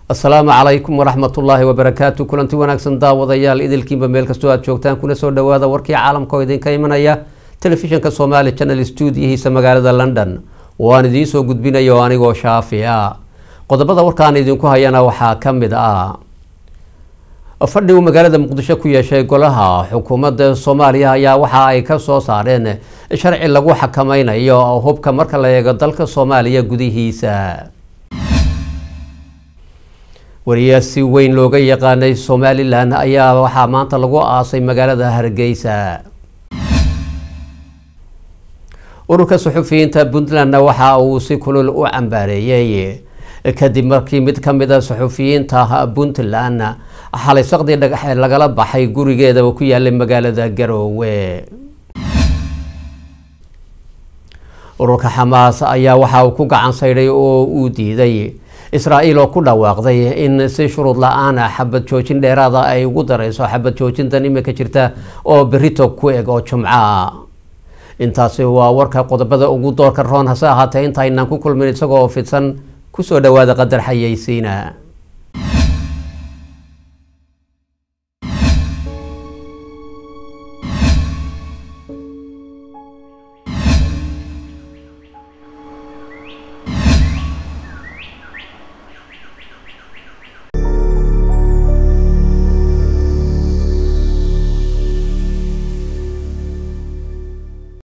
asalaamu calaykum waraxmatullaahi wabarakaatu kulanti wanaagsan daawadayaal idilkiinba meel kastoo aad joogtaan kuna soo dhawaada warkii caalamka oo idinka imanaya telefishinka somaali channel stuudiyihiisa magaalada london oo aan idiin soo gudbinayo anigoo shaafi a qodobada warkaan idinku hayana waxaa ka mid ah fadhi uu magaalada muqdisho ku yeeshay golaha xukuumadda soomaaliya ayaa waxa ay ka soo saareen sharci lagu xakameynayo hubka marka la eego dalka soomaaliya gudihiisa wariyaa si weyn looga yaqaanay somalilan ayaa waxaa maanta lagu aasay magaalada hargeysa ururka suxufiyiinta puntlandna waxa uu si kulul u cambaareeyey kadib markii mid ka mid a suxufiyiinta puntland xalay saqdii dhagaxe lagala baxay gurigeeda ku yaalay magaalada garoowe ururka xamaas ayaa waxa uu ku gacan saydhay oo uu diiday israa-el oo ku dhawaaqday in si shuruud la-aan xabad joojin dheeraada ay ugu dareyso xabad joojintan imika jirta oo berito ku eg oo jumca intaasi waa warka qodobada ugu doorka roon hase ahaatee intaynaan ku kulmin isagoo fidsan kusoo dhawaada qadar xayeysiina